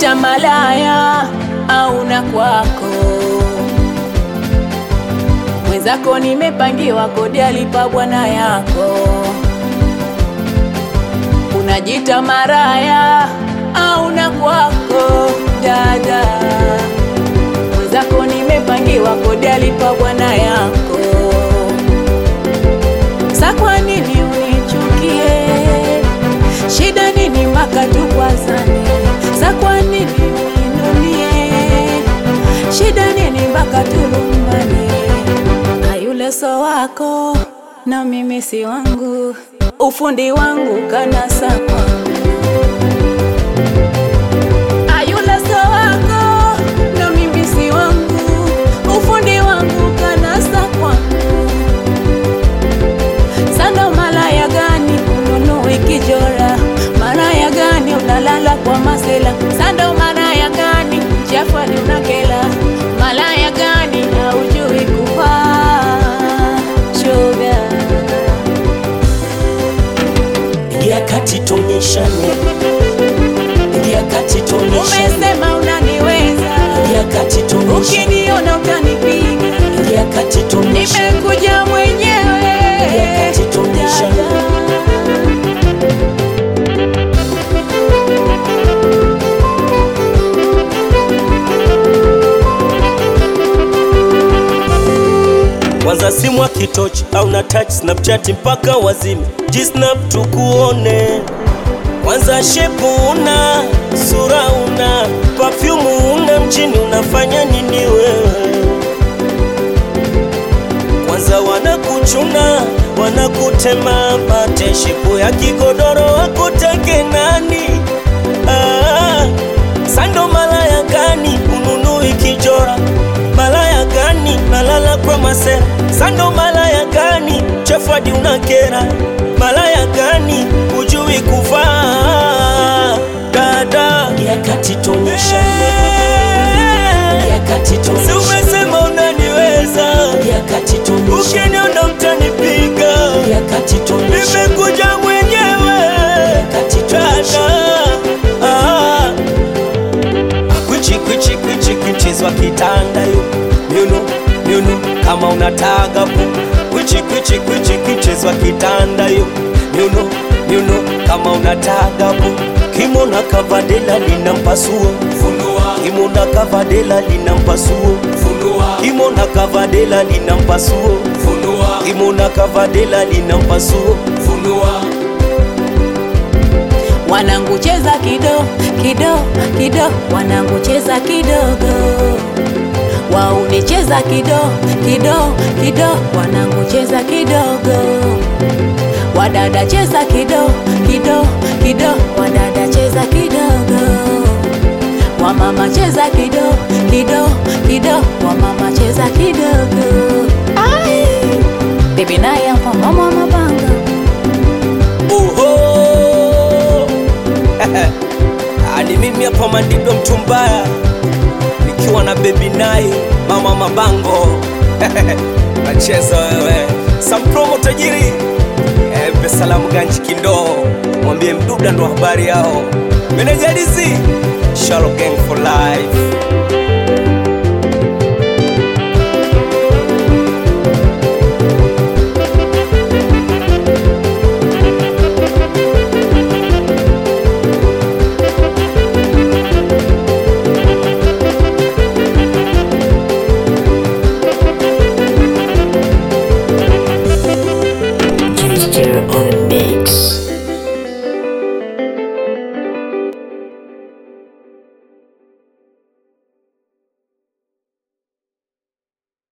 unajiita malaya au na kwako mwenzako, nimepangiwa kodi alipa bwana yako. Unajiita maraya au na kwako dada, mwenzako, nimepangiwa kodi alipa bwana yako. Sa kwa nini unichukie? Shida nini mpaka tukwazane? Sa kwa nini uninunie? Shida nini mpaka tulumbane? Ayule so wako na mimi si wangu, ufundi wangu kanasa kwangu. Ayule so wako na mimi si wangu, ufundi wangu kanasa kwangu. Sando malaya gani ununui kijora? Malaya gani unalala kwa masela? Sando malaya gani chafali unakela? Malaya gani haujui kuvaa shoga? Ingia kati tuonyeshane, ingia kati tuonyeshane, Umesema unaniweza, ingia kati tuonyeshane, ukiniona utanipiga. ingia kati tuonyeshane, Nimekuja mwenyewe Wakati tuonyeshane. Kwanza simu akitochi au na touch Snapchat mpaka wazime G-snap tukuone kwanza shepu una sura una perfume una mjini unafanya nini wewe? Kwanza wanakuchuna wanakutema mate, shepu ya kigodoro wakutake nani? Ah, sando malaya gani ununui kijora? Malaya gani nalala kwa masera? Sando malaya gani chefadi unakera? Malaya gani ujui kuvaa? Dada yakati tuonyeshane, yakati Si tuonyeshane, umesema unaniweza, yakati tuonyeshane, ukiniona utanipiga. yakati tuonyeshane, Nimekuja mwenyewe yakati tuonyeshane. dada. Ah. Kwichi kwichi kwichi kwichizwa kitanda yo miuno miuno kama unataka pu kwichi kwichi kwichi kwichizwa kitanda yo miuno miuno kama unataka pu Kimona kavadela lina mpasuo, funua kimona kavadela lina mpasuo, funua kimona kavadela lina mpasuo, funua kimona kavadela lina mpasuo. funua Wanangu cheza kido kido kido, wanangu cheza kidogo, wauni cheza kido kido kido, wanangu cheza kidogo, wadada cheza kido kido kido, wadada cheza kidogo, wamama cheza kido kido kido, wamama cheza kidogo. Ai, bibi naye hapa mama mabanga Oho! Ni mimi hapa Mandido mtu mbaya nikiwa na baby nai mama mabango nacheza wewe sampromo tajiri e, pesalamu ganji kindoo mwambie mduda ndo habari yao menejadizi Shalo gang for life Ginger on the mix.